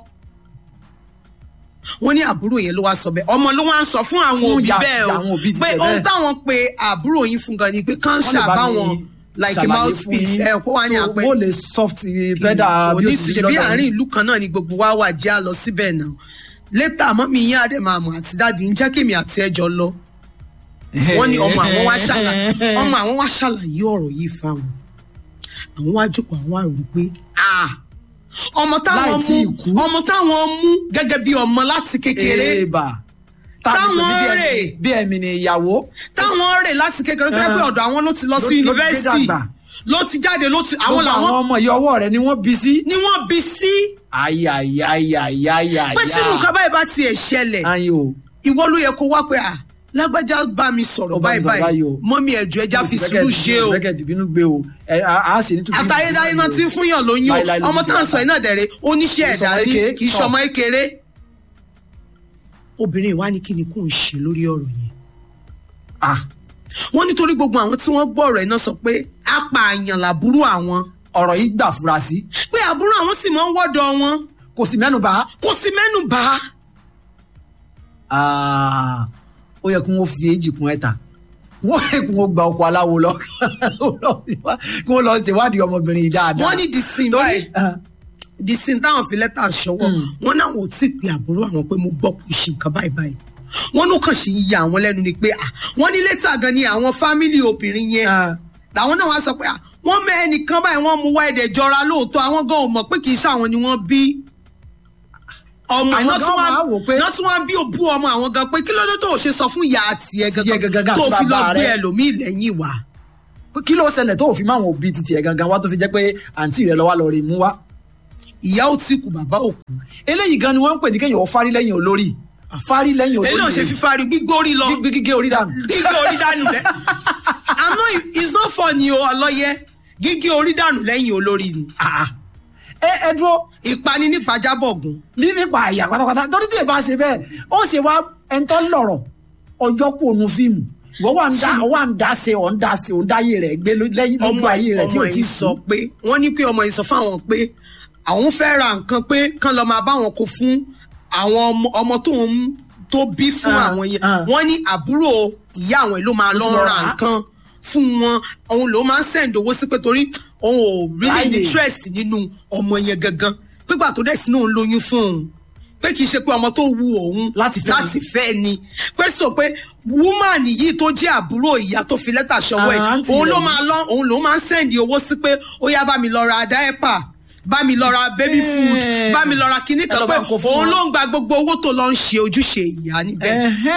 wọ́n ní àbúrò yẹn ló wá sọ bẹ́ẹ̀ ọmọ ló wá ń sọ fún àwọn Fún òbí ìyá- bẹ́ẹ̀ àwọn òbí o ti pé tẹ̀ ohun bẹ́ẹ̀. táwọn pe àbúrò yín fún gan ni pé kán Wọ́n lè bá ṣàbá mi wọn like a ṣàlàyé fún mouthpiece yín. ẹ kó wá ní So, àpẹ bó lè soft pedal bí ó ti oníṣìṣẹ́ bí àárín ìlú kan náà ni gbogbo wa wà jẹ́ àlọ́ síbẹ̀ náà létà mọ́mí yín àdèmàmù àti dáàdì ń jẹ́ kémi àti ẹjọ́ lọ wọ́n ní ọmọ àwọn wá ṣàlàyé ọmọ àwọn wá ṣàlàyé ọ̀rọ̀ yìí fáwọn àwọn wá jókòó àwọn wá rò pé ah ọmọ táwọn Láì mú tíì kú. ọmọ táwọn mú gẹ́gẹ́ bí ọmọ láti kékeré èèbà Táwọn rè. bí ẹ̀mí ni ìyàwó táwọn rè láti kékeré tó yẹ pé ọ̀dọ̀ àwọn ló ti lọ Ló- sí ló- ló yunifásitì dàgbà. ló ti jáde ló ti àwọn gbogbo àwọn làwọn ọmọ yìí ọwọ́ rẹ̀ ni wọ́n bí sí. ni wọ́n bí sí ayayayayaya. pé tí nǹkan báyìí bá tiẹ̀ ṣẹlẹ̀ ayin o ìwọ ló yẹ kó wá pé à lágbájá bá mi sọ̀rọ̀ Ó bá mi báyìí sọ̀rọ̀ báyìí báyìí o. mọ́mí ẹ̀jọ̀ ẹja fi sùúrù ṣe o bẹ́kẹ̀ dìbínú gbé o ẹ a a sì ní tùbí. àtayédáyé náà ti ń fúnyàn lóyún Láíláí o ló ọmọ ti tá à ń wà. sọ iná dẹ̀rẹ̀ oníṣẹ́ Kì í ẹ̀dá ṣọmọ ní ékeré. kì í ṣọmọ ékeré. obìnrin ìwá ni kí ni kò ń ṣe lórí ọ̀rọ̀ yẹn Ah, wọ́n nítorí gbogbo àwọn tí wọ́n gbọ́ ọ̀rọ̀ iná sọ pé apààyàn làbúrò àwọn ọ̀rọ̀ yìí gbà fura sí pé àbúrò àwọn sì máa ń wọ́dọ̀ wọn kò sì mẹ́nu bá kò sí mẹ́nu bà á Ah, ó yẹ kí wọ́n fi èjì kún ẹ̀ta wọ́n kí wọ́n gba ọkọ̀ aláwo lọ kí wọ́n lọ ṣèwádìí ọmọbìnrin yìí dáadáa. wọ́n ní di sin báyìí di sin táwọn fi lẹ́tà ṣọwọ́ wọn náà wò tí ì pe àbúrò àwọn pé mo gbọ́ kó ṣe nǹkan báyìí báyìí wọn ló kàn sí ya àwọn lẹ́nu ni pé ah, wọ́n ní lẹ́tà gan ni àwọn fámìlì obìnrin yẹn làwọn náà wá sọ pé ah, wọ́n mẹ ẹnìkan báyìí wọ́n mú wá ẹ̀dẹ̀ jọra lóòótọ́ àwọn gan ò mọ̀ pé kì í ṣàwọn ni wọ́n bí ọmọ Àwọn iná gan máa wò pé- tí wọ́n bí òbú ọmọ àwọn gan pé kí ló dé tó o ṣe sọ fún ìyá tiẹ̀ Tiẹ̀ gangan gangan tó àti fi lọ bàbá gbé rẹ̀. ẹlòmíì lẹ́yìn wá. pé kí ló ṣẹlẹ̀ tó fi máwọn òbí titi ẹ̀ gangan wá tó fi jẹ́ pé àǹtí rẹ̀ lọ́wọ́ lọ rí mú wá. ìyá ò tí kù bàbá ò kú. eléyìí gan ni wọ́n ń pè ní kéèyàn ó fárí lẹ́yìn olórí fárí lẹ́yìn olórí èyí náà ṣe fífari gbígbórí lọ gbígbé gígé orí dànù. gígé orí dànù lẹ àmọ́ it's not funny o ọlọ́yẹ gígé orí dànù lẹ́yìn olórí ni Ah, ah. ẹ ẹ dúró ìpani nípa jábọ̀gùn ní nípa àyà pátápátá torí tí ẹ bá ṣe bẹ́ẹ̀ ó ṣe wá ẹ̀ńtọ́ lọ̀rọ̀ ọjọ́ kò nu fíìmù wọ́n wà ń dá wà ń dá ṣe ọ̀ ń dá ṣe ọ̀ ń dáyé rẹ̀ gbé ló- lẹ́yìn lójú ọmọ ayé rẹ̀ tí ọmọ ò ti yìí sọ pé wọ́n ní pé ọmọ yìí sọ fáwọn pé àwọn fẹ́ ra nǹkan pé kán lọ máa bá wọn kó fún àwọn ọmọ- ọmọ tó ń tó bí fún Ah, àwọn yẹn ah. wọ́n ní àbúrò ìyá àwọn ló máa lọ lọ ra rà á. nǹkan fún wọn òun ló máa ń send owó sí pé torí òun ò really Láyè. interest nínú ọmọ yẹn gangan pípa tó dẹ̀ sínú òun lóyún fún òun pé kì í ṣe pé ọmọ tó wu òun Láti fẹ́ ni. láti fẹ́ ni pé sọ pé woman yìí tó jẹ́ àbúrò ìyá tó fi lẹ́tà ṣọwọ́ Ah, ẹ̀ àǹtí òun rẹ̀ ló ni. máa lọ òun ló máa ń sẹ́ndì owó sí pé ó yá bá mi lọ ra dáẹ́pà bá mi lọ ra baby food Eh. bá mi lọ ra kinní Ẹ kan lọ pé bá ń kó fún òun wọn. ló ń gba gbogbo owó tó lọ ń ṣe ojúṣe ìyá níbẹ̀.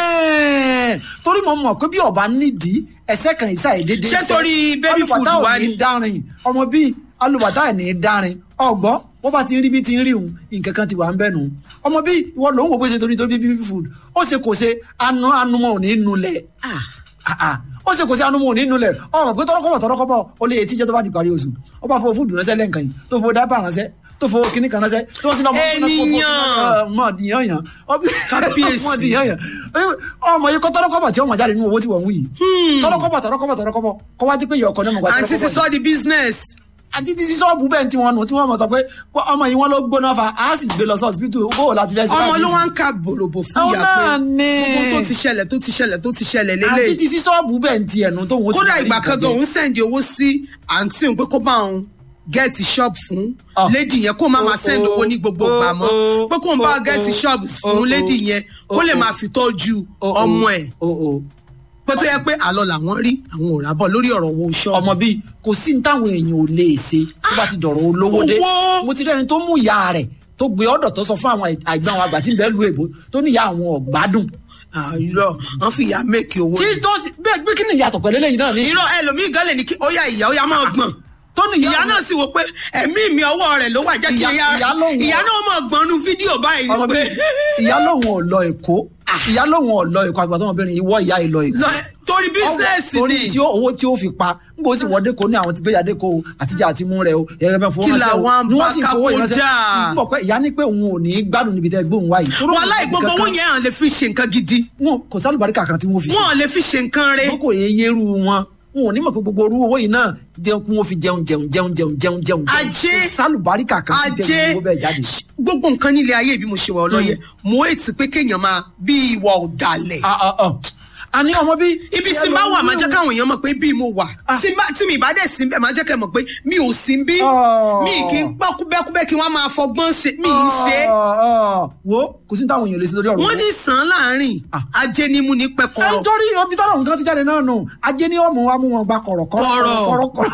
Ẹ̀hẹ́n. torí mo mọ̀ pé bí ọba nídìí ẹsẹ̀ kan ìsà èdèdè Ṣé torí baby food alùpàtà ò wá ní ni? dárin ọmọ bíi alùpàtà ẹ̀ ní dárin ọgbọ́n wọ́n bá ti rí bí ti ń rí òun nǹkan kan ti wà ń bẹ̀ nù ọmọ bíi ìwọ ló ń wò bó ṣe torí torí baby food ó ṣe kò ṣe anu anumọ ò ní nulẹ̀ Ah, ah. ó ṣe kò sí anumọ ò ní nulẹ̀ ọmọ pé tọrọkọbọ tọrọkọbọ ó lè etí jẹ tó bá di parí oṣù ó bá fowó fúdù ránṣẹ́ lẹ́ǹkan yìí tó fowó dábà ránṣẹ́ tó fowó kíní kan ránṣẹ́ tí wọ́n sì lọ Ènìyàn. mọ̀ dìyàn yàn Kábíyèsí. mọ̀ dìyàn yàn ọmọ yìí kọ́ tọrọkọbọ tí wọ́n mọ̀ jáde nínú owó tí wọ́n ń wí yìí tọrọkọbọ tọrọkọbọ tọrọkọbọ kọ́ wá dé pé yọ̀ọ̀kan náà mọ̀ gbà àǹtí ti tọrọkọbọ sọ di business. àti títí sọ́ọ̀bù bẹ́ẹ̀ tí wọ́n nù tí wọ́n mọ̀ sọ pé ọmọ yìí wọ́n ló gbóná fa á sì gbé lọ sí hospital bó o láti fẹ́ sí ọmọ báyìí ló sí. wá ń ka bòròbò fún Àwọn ìyá pé náà ni. gbogbo tó ti ṣẹlẹ̀ tó ti ṣẹlẹ̀ tó ti ṣẹlẹ̀ àti lélẹ̀ títí sọ́ọ̀bù bẹ́ẹ̀ ti ẹ̀nu tó wọ́n ti kódà máa rí ìgbà nǹkan kan gan jẹ. òun sẹ́ndì owó sí àǹtí òun pé kó bá òun gẹ́ẹ̀tì shop fún Ah. lady yẹn kó má máa Oh, send owó ní gbogbo oh, ìgbà mọ́ oh, pé kó ń bá oh, gẹ́ẹ̀tì oh, shop oh, fún lady oh, yẹn oh, kó lè oh. máa fi tọ́jú Oh, oh, ọmọ ẹ̀ oh, oh. pé tó yẹ pé àlọ́ làwọn rí àwọn ò rábọ̀ lórí ọ̀rọ̀ owó shop. ọmọ bíi kò sí ní táwọn èèyàn ò lè ṣe tó bá ti dọ̀rọ̀ olówó dé Owó. mo ti rẹ́ni tó mú ìyá rẹ̀ tó gbé ọ̀dọ̀ tó sọ fún àwọn àgbà àwọn àgbà tí ń bẹ́ẹ̀ lu èbó tó ní ìyá àwọn ọ̀gbádùn àìrọ̀ wọ́n fi ìyá mẹ́kì owó tí ni. tó sì bẹ́ẹ̀ pé kí ni ìyàtọ̀ pẹ̀lú eléyìí náà ni irọ́ ẹlòmíì gan lè ní kí ó yá ìyá ó yá máa gbọ̀n tó ní ìyá náà sì wò pé ẹ̀mí mi ọwọ́ rẹ̀ ló wà jẹ́ kí Ìyá- ìyá ìyá lòun- ìyá náà mọ̀ gbọ́n nu fídíò báyìí ọmọ ni pé bíi ìyá lòun ò lọ èkó ìyá lòun ò lọ èkó àgbà tó ọmọbìnrin ìwọ ìyá ìlọ èkó lọ- torí bísíǹsì torí ni tí ó- owó tí ó fi pa n kò sì wọdé kó ní àwọn tí gbéyàdé kó o àtijọ́ àti mú rẹ o ẹ̀rẹ́ bẹ́ẹ̀ fowó Kí ránṣẹ́ o làwọn ni wọ́n sì fowó bá ìránṣẹ́ kápó n bọ̀ pé ìyá ní pé òun ò ní gbádùn níbi tẹ́ gbóhùn wáyé. Torí òun wàhálà ò ní gbogbo owó kankan. yẹn à lè fi ṣe nǹkan gidi wọn kò sálùbáríkà kan tí wọ́n fi ṣe wọn ò lè fi ṣe nǹkan rẹ̀ wọn kò yẹ yẹrù wọn wọn ò ní mọ̀ pé gbogbo orú owó yìí náà jẹun kí wọ́n fi jẹun jẹun jẹun jẹun jẹun jẹun Ajé. Kò sálùbáríkà kan tí ajé jẹun owó bẹ́ẹ̀ jáde. gbogbo nǹkan nílé ayé bí mo ṣe wà ọlọ́yẹ mo ètì pé kéèyàn máa bí ìwà ọ̀dàlẹ̀ Ah, ah, ah. a ní ọmọ bí. ibi tí n bá wà máa jẹ́ káwọn èèyàn mọ̀ pé bí mo wà tí n bá- tí mi bá dẹ̀ sí bẹ́ẹ̀ máa jẹ́ kẹ́ mọ̀ pé mi ò sí bí Oh. mi kì í pọ́ kúbẹ́kúbẹ́ kí wọ́n máa fọgbọ́n ṣe mi ì ṣe é. Ah, ah. wo kò sí táwọn èèyàn lè ṣe lórí ọ̀rọ̀ wọ́n yẹn. ní sàn án láàrin Ah. ajé ni mú ní ẹ pẹ́kọ̀rọ̀. nítorí omi tọ́lọ̀ nǹkan ti jáde náà nù ajé ní ọmọ wa mú wọn gba kọ̀rọ̀kọ̀rọ̀ Kọ̀rọ̀. kọ̀rọ̀kọ̀rọ̀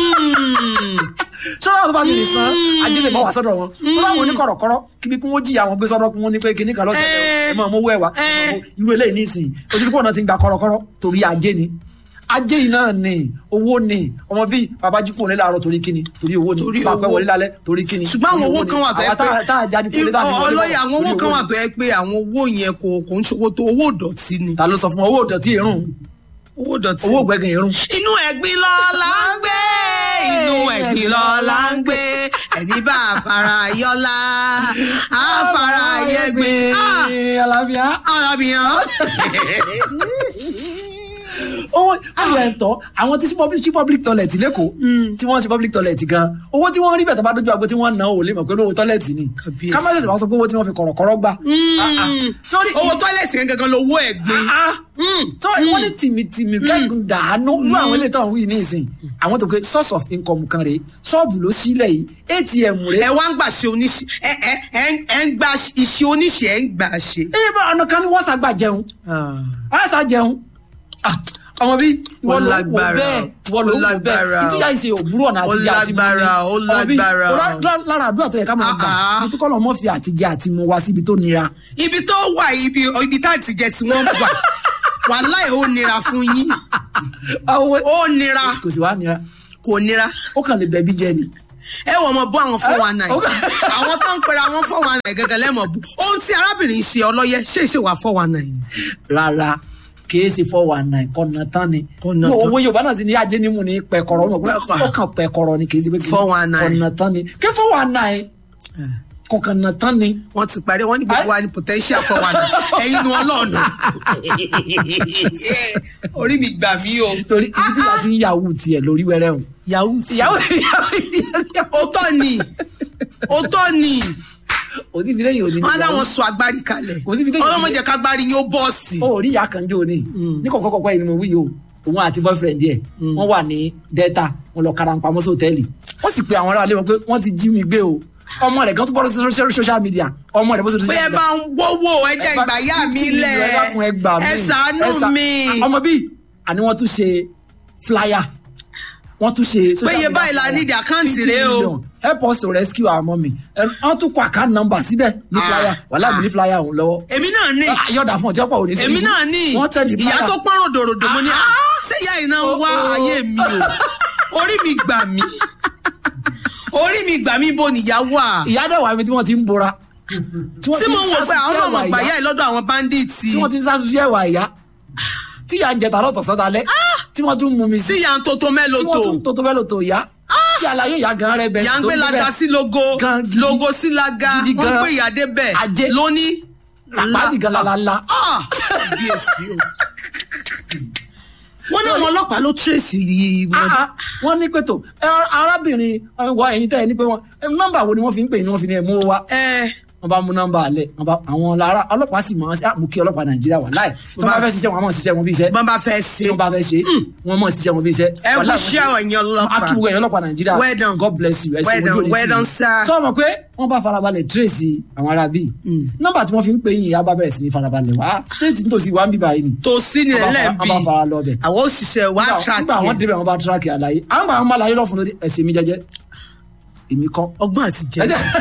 sọ́dọ̀ àwọn tó bá ti lè san ajé lè mọ́ wá sọ́dọ̀ wọn sọ́dọ̀ àwọn oníkọ̀rọ̀kọ̀rọ̀ kíbi kí wọ́n jìyà wọn gbé sọ́dọ̀ kí wọ́n ní pé kíní kan lọ́sẹ̀ Eh. ẹ máa mú owó ẹ̀ wá Eh. irú eléyìí nísìnyí ojúlé pọ̀ náà ti ń gba kọ̀rọ̀kọ̀rọ̀ torí ajé ni ajé yìí náà ni owó ni ọmọ bíi babajú kò ní láàárọ̀ torí kíni torí owó ni Torí bàbá owó. wọlé lálẹ́ torí kíni ṣùgbọ́n àwọn torí owó ni. kan wà tó yẹ Àwa tá- tá a jáde kò lè dá pé mi wọlé ọlọ́yà àwọn torí owó kan owó wà ni. tó yẹ pé àwọn owó yẹn kò kò ń ṣòwò tó owó ìdọ̀tí ni ta ló sọ fún ọ owó ìdọ̀tí irun owó ìdọ̀tí. owó gbẹ̀gàn irun inú ẹ̀gbin lọ la ń gbé inú ẹ̀gbin lọ la ń gbé ẹni bá a fara yọlá a fara yẹgbin. Ah, àlàáfíà. arábìyàn. owó àwọn ẹ̀tọ́ àwọn tí sí public sí public toilet lẹ́kọ̀ọ́ tí wọ́n ṣe public toilet gan owó tí wọ́n rí bẹ̀tẹ̀ bá dójú àgbo tí wọ́n ná ò lè mọ̀ pé owó toilet ni Kàbíyèsí. ká má ṣẹ̀ṣẹ̀ wá sọ pé owó tí wọ́n fi kọ̀rọ̀kọ̀rọ̀ gbà. Ah, ah. sórí owó tọ́lẹ̀tì yẹn gangan lówó ẹ̀gbin. ah tó wọ́n ní tìmìtìmì kẹ́gùn dàánú ní àwọn ilé tó ń wí ní ìsìn àwọn tó ké source of income kan rèé ṣọ́ọ̀bù ló sílẹ̀ yìí atm rèé ẹ wá ń gbà ṣe oníṣe ẹ ẹ ẹ ń- ẹ ń gba iṣẹ́ oníṣe ẹ ń gbà ṣe. ẹ bá ọ̀nà kan ní wọ́n ṣàgbà jẹun a ṣà jẹun Ah, ọmọ bí Ó wọ́n ló wò lágbára, bẹ́ẹ̀ wọ́n ló ó wò lágbára. bẹ́ẹ̀ ìtìjà ìṣe òbúrò ọ̀nà Ó àtijọ́ àti mu ni lágbára, ó Ọmọ bí, lágbára. lá- lá- lára àdúrà tó yẹ ká máa gbà Ah, ah. ní kíkọ́ lọ́mọ́ fi àtijọ́ àti mu wá síbi tó nira ibi tó wà ibi ibi tá ti jẹ tí wọ́n wà wàláì ó nira fún yín ó nira kò sì wá nira kò nira ó kàn lè bẹ̀bí jẹ ni. ẹ wọ ọmọ bú àwọn fún wa náà ó- àwọn tó ń pera wọn fún wa náà gẹ́gẹ́ lẹmọ bú ohun tí arábìnrin ṣe ọlọyẹ ṣe é ṣe wà fún wa náà yìí rárá kìí ṣe four one nine kọ̀nà tán ni Kọ̀nà Ní tán. owó yorùbá náà ti ní ajé nímú ní pẹ̀kọ̀rọ̀ ọmọ pé Pẹ̀kọ̀. ó kàn pẹ̀kọ̀rọ̀ ni kìí ṣe pé kìí- 419. kọ̀nà tán ni kí four one nine kọ̀kànnà tán ni wọn ti parí wọn ní gbogbo wa ní potential fún wa náà ẹyin ni wọn lọọnà orí mi gbà mí o torí ibi tí wàá fi ń yahoo tiẹ̀ lórí wẹ́rẹ́ o. yahoo ìyàwó òótọ́ ni òótọ́ ni kò sí ibi lẹ́yìn òní. wọn dáwọn sọ agbárí kalẹ̀ Kò síbi téèyàn- ọlọ́mọdé kágbárí yín ó bọ́ọ̀sì. ó rí ìyá kan jó ni ní kọ̀kọ́ kọ̀kọ́ yìí ni mo wí yìí o òun àti boyfriend ẹ̀ wọ́n wà ní delta wọ́n lọ kára ń pamọ́ sí hòtẹ́ẹ̀lì wọ́n sì pe àwọn aráàlú wọn pé wọ́n ti jí mi gbé o ọmọ rẹ̀ kan tó bọ́dọ̀ sí social- social media ọmọ rẹ̀ bó ṣe pé ẹ bá ń wówó ẹ jẹ́ ìgbà yá mi lẹ̀ ẹ gbà mí ẹ ṣàánú mi. ọmọ bíi àní wọ́n tún ṣe flyer wọ́n tún ṣe social Péye media báyìí la flyer. need àkáǹtì 50 rèé o. million. help us to rescue our mommy Ẹ, wọ́n tún kọ account number síbẹ̀ ní Ah. flyer wàhálà mi ní flyer ọ̀hún lọ́wọ́ èmi náà ní yọ̀dà fún ọjọ́ pọ̀ òní sí èmi náà ní wọ́n tẹ̀ di ìyá flyer. tó pọ́n ròdòròdò mo ní Ah. "Ah, ṣé ìyá yìí náà ń wá Oh, oh. ayé mi o orí mi gbà mí orí mi gbà mí bó nìyá wà ìyá dẹ̀ wà mí tí wọ́n ti ń bora. tí wọ́n tí ti ń mo wò pé àwọn sásùsí náà mọ̀ ẹ̀wà gbà ìyá. yá ẹ lọ́dọ̀ àwọn báńdíìtì tí wọ́n ti ń sásùsí ẹ̀wà ìyá. tí ìyá ń jẹ tààrọ̀ tọ̀sán dalẹ̀. tí wọ́n tún mú mi tí sí. ìyá ń tó tó tí mélòó wọ́n tún tó tó fẹ́ lò tó ìyá. tí àlàyé ìyá gan rẹ bẹ̀. ìyá ń tó gbé ń laga bẹ̀. sí logo Gan gidi. logo sí laga Gidi wọ́n gan. gbé ìyá débẹ̀ Ajé. lónìí. Làpá ti gan lálálá. Ah, kábíyèsí o. wọ́n ní àwọn ọlọ́pàá ló tírèsì yìí Ah, ah, wọ́n ní pẹ̀tọ̀ arábìnrin ẹ, wa ẹ̀yin tẹ́ ẹ ní pé wọ́n ẹ, nọ́mbà wo ni wọ́n fi ń pè ní wọ́n fi ní ẹ̀ mú wa. ẹ wọ́n bá mú nọ́mbà alẹ̀ wọ́n bá àwọn lára ọlọ́pàá sì máa ń ṣe àmúkí ọlọ́pàá nàìjíríà wà láì tí wọ́n bá fẹ́ ṣiṣẹ́ wọn máa ń ṣiṣẹ́ wọn bí iṣẹ́ bọ́n bá fẹ́ ṣe tí wọ́n bá fẹ́ ṣe wọ́n máa ń ṣiṣẹ́ wọn bí iṣẹ́. ẹ kú Wàláì, iṣẹ́ ẹ̀yin ọlọ́pàá akíwò ẹ̀yọ́ ọlọ́pàá nàìjíríà Well done. god bless you ẹ ṣe Well ojú done, òní well tì done, yín. sir. sọ ma pé wọ́n bá farabalẹ̀ tracy àwọn ará bíi nọ́mbà tí wọ́n fi ń pè yín ìyá bá bẹ̀rẹ̀ sí ní farabalẹ̀ wá stéètì nítòsí wa ń bíbá yìí ni tòsí ni Wọ́n bá fara- ẹlẹ́bi wọ́n bá fara lọ bẹ̀. àwọn òṣìṣẹ́ wa Nígbà- track nígbà àwọn yẹn débẹ̀ wọ́n bá tíráàkì àlàyé àwọn gbà wọn bá láyé lọ́fun lórí ẹ̀sìn mi jẹ́jẹ́ èmi kọ́ ọgbọ́n àti jẹ́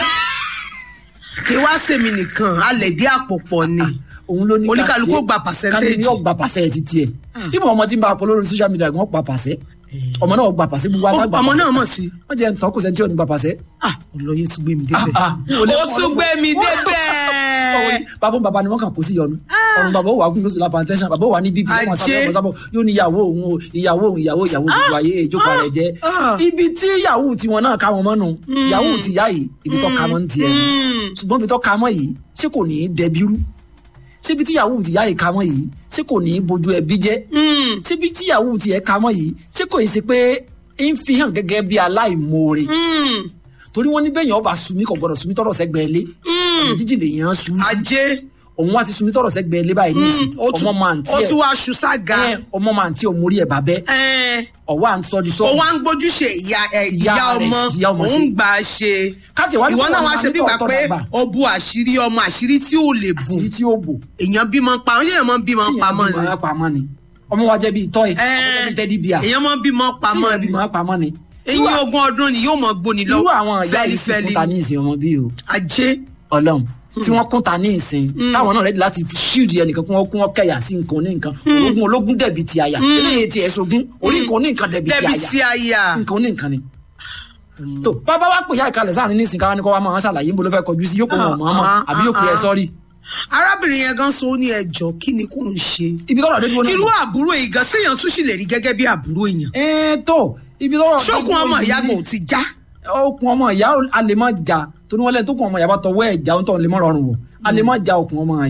kí wá sèmi nìkan alẹ̀ dí àpò pọ̀ ni òun ló ní ká Oníkàlùkù ṣe- ó gba percentage. kálí ni ó gba pàṣẹ ti tiẹ̀ ibà ọmọ tí ń bá a pọ̀ lórí social media gan pa pàṣẹ ọmọ náà gba pàṣẹ gbogbo àtàgbà ọmọ náà mọ̀ sí wọ́n jẹ́ ntọ́ kò sẹ́ni tí ò ní gba pàṣẹ. ah olóyè tún gbé mi débẹ̀ Ah, ah, ó lè ó fún ọ tún lọ́fọ̀. gbé mi Ọ̀wọ́ débẹ̀ bàbá bàbá ni wọ́n kàn kó sí yọnu ọ̀run bàbá ó wà gún lóṣù lápá tẹ́sán bàbá ó wà ní bíbí ó wà Ajé. sábẹ́ sábẹ́ yóò ní ìyàwó òun o ìyàwó òun ìyàwó ìyàwó gbogbo ayé ìjókòó rẹ̀ jẹ́ ah. ibi tí ìyàwó tiwọn náà ká wọn mọ́nu ìyàwó ti yá yìí ibi tó ká mọ́ ní tiẹ̀ Mm. ṣùgbọ́n ibi tó ká mọ́ yìí ṣé kò ní í dẹbírú ṣébi tí ìyàwó ti yá yìí ká mọ́ yìí ṣé kò ní í bojú ẹbí jẹ́ Mm. ṣébi tí ìyàwó ti yẹ ká mọ́ yìí ṣé kò í ṣe pé ń fi hàn gẹ́gẹ́ bí aláìmoore Mm. torí wọ́n ní bẹ́ẹ̀ yẹn ọba sunmi kò gbọ́dọ̀ sunmi tọrọ sẹ́gbẹ̀ẹ́ lé ọ̀nà jíjìn lè yàn án sun ajé òun wá ti sunmi tọrọ sẹ́gbẹ̀ẹ́ lé báyìí ní ìsìn ó tún ọmọ máa ń ó tún tiẹ̀ wá aṣù sága ẹ, ọmọ máa ń tiẹ̀ òmórí ẹ̀ bàbẹ́ ẹ ọwọ́ à ń sọ di sọ ó wá ń gbójúṣe ìyá ẹ Ìyá ìyá rẹ̀ ọmọ sí, ìyá ọmọ òun sí. gbà á ṣe káàtì wá ní ìwọ kó náà wọn wá máa ṣe ní bí ìgbà tọ̀ọ̀tọ̀ pé dàgbà. ó bu àṣírí ọmọ àṣírí tí ò lè bù àṣírí tí ó bò èèyàn bímọ pa àwọn èèyàn máa ń bímọ tí pamọ́ èèyàn ni bímọ pamọ́ ni ọmọ wa jẹ́ bíi tọ́ì Ẹ, ọmọ jẹ́ bíi tẹ́dí bíà tí èèyàn máa ń bímọ pamọ́ èèyàn ni bímọ pamọ́ ni eyín ogún ọdún ni yóò mọ gbóni lọ irú àwọn ìyá yìí sì kúta ní ìsìn ọmọ bíi o ajé ọlọ́run tí wọ́n kúnta ní ìsìn táwọn náà rẹ́dí láti ṣíìdì ẹnìkan kí wọ́n kún wọn kẹ̀yà sí nǹkan ní nǹkan ológun ológun dẹ̀bi ti àyà eléyìí ti ẹ̀sọ́gun orí nǹkan ní nǹkan dẹ̀bi ti débi àyà tí a yà nǹkan ní nǹkan ni. tó bàbá wa pè ya ìkàlẹ̀ sáàrin nísìnyí káwá ní kó wa máa ṣàlàyé níbo ló fẹ́ kọjú sí yóò pé wọn mọ̀ ọmọ Ah, àbí yóò pè ẹ ah, sọ́rí. arábìnrin yẹn gan so ó ní ẹjọ́ kí ni kò ń ṣe ibi tọ́rọ̀ dé dúró náà. irú àbúrò yìí gan séèyàn tún sì lè rí gẹ́gẹ́ bí àbúrò èèyàn ẹ̀ẹ́n tó ibi tọ́rọ̀ dé ṣókun dúró ọmọ yìí- ìyá kò ti já okùn ọmọ ìyá a lè má ja torí wọn lẹ́nu tó kùn ọmọ ìyá bá tọwọ́ ẹ̀ já ó tọ̀ lè má rọrùn wọ̀ a lè má ja okùn ọmọ ìyá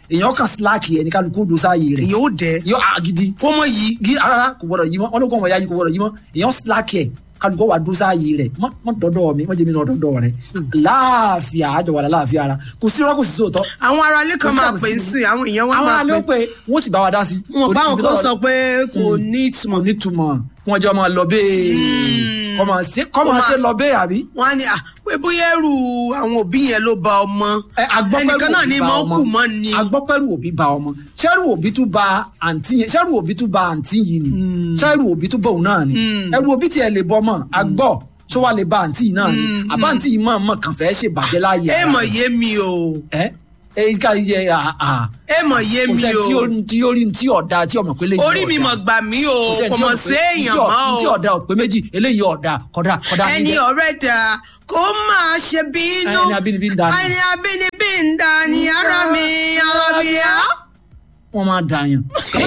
èèyàn kan síláàkì ẹ̀ ní kálukú dùn sáàyè rẹ̀ èyàn ó dẹ yọ àgídí kó mọ yìí gí rárá kò gbọdọ̀ yí mọ́ wọn ló kọ́ ọmọ ya yìí kò gbọdọ̀ yí mọ́ èèyàn síláàkì ẹ̀ kálukú wà dùn sáàyè rẹ̀ mọ́ mọ́ dọ́dọ̀ mi mọ́ jẹ́ mi náà dọ́dọ̀ rẹ̀ láàfíà àjọ wà láàfíà ara kò sí rọ́kù sí sóòótọ́ àwọn ará ilé kan Kò sí máa àbòsí pè é nínú. sí àwọn èèyàn wa àwọn máa alẹ́ ó pè pé wọ́n sì bá wa dá sí. wọn báwọn kan sọ pé kò ní mo ìtumọ̀ nítumọ̀ kí wọ́n jọ máa lọ bẹ́ẹ̀ kọ́ máa ṣe kọ́ máa ṣe lọ bẹ́ẹ̀ àbí. wọn á ní à pé bóyá ẹrù àwọn òbí yẹn ló ba ọmọ Ẹ, agbọ́pẹ́rù ẹnìkan náà òbí ní ba mọ ọmọ. kù mọ ni agbọ́pẹ́rù òbí ba ọmọ ṣẹ́rù òbí tún ba àǹtí yẹn ṣẹ́rù òbí tún ba àǹtí yìí ni ṣẹ́rù òbí tún bọ̀ òun náà ni ẹrù òbí tiẹ̀ lè bọ́ mọ́ agbọ́ tó wà lè ba àǹtí yìí náà ni àbá àǹtí yìí mọ̀ mọ̀ kàn fẹ́ ṣe bàjẹ́ láàyè ẹ ara mọ̀ rẹ̀. yé mi o ẹ ẹ ká yẹ àà ẹ mọ̀ yé kò mi sẹ́ tí ó o tí ó rí tí ọ̀dà tí ọmọ pé lè orí mi mọ̀ gbà mí o kò mọ̀ sí èèyàn mọ́ tí o ọ̀dà ọ̀pẹ méjì eléyìí ọ̀dà kọ̀dà kọ̀dà ẹni níjẹ́. ọ̀rẹ́ dà kó máa ṣe bínú Ẹni abínibí ń dà ní. ẹni abínibí ń dà ní ara mi alábíyá. wọ́n máa dàyàn.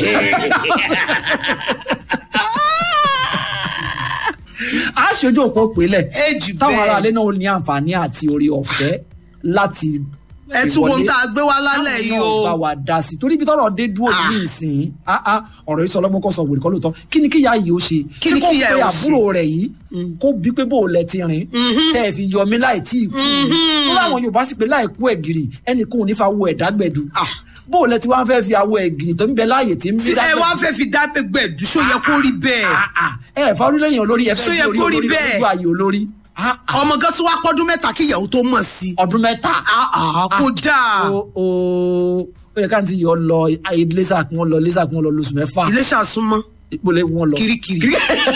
a ṣojú òpó pélẹ̀ Èjì táwọn bẹ́ẹ̀. aráalé náà ní àǹfààní àti orí ọ̀fẹ́ láti ẹ tún wo tá a gbé wá lálẹ́ yìí táwọn náà bá o wa dá sí torí ibi tọ́rọ̀ dé dúró Ah. ní ìsìn ah, ah, ọ̀rọ̀ yìí sọ ọlọ́gbọ́n kọ́ sọ wòlé kọ́ lóòótọ́ kí ni kíyà yìí ó ṣe Kí ni Ṣé kó kíyà pe ẹ̀ ó àbúrò rẹ̀ yìí kó bí pé bó o lẹ ti rìn tẹ́ ẹ fi yọ mí láì tí ì kú tó láwọn Yorùbá sì pé láì kú ẹ̀gìrì ẹnì kò ní fa wo ẹ̀dá gbẹ̀dù Ah. bó o lẹ ti wá fẹ́ fi awọ ẹ̀gìrì tó ń bẹ láàyè tí ń bí ẹ wá fẹ́ fi dá gbẹ̀dú ṣó yẹ kó rí bẹ́ẹ̀ Ah, ah. ẹ ẹ fa orílẹ̀-èdè olórí ẹ Ṣó fẹ́ yẹ fi kó orí rí olórí bẹ́ẹ̀? lójú ayé olórí Ah, ah. ọmọ gan tún wá pọ́dún mẹ́ta kí ìyàwó tó mọ̀ sí i ọdún mẹ́ta Ah, ah, kó dáa o o ó yẹ ká ti yọ lọ iléṣà kí wọ́n lọ iléṣà kí wọ́n lọ lóṣù mẹ́fà ilé ṣàsúnmọ́ ìpele wọn lọ. kirikiri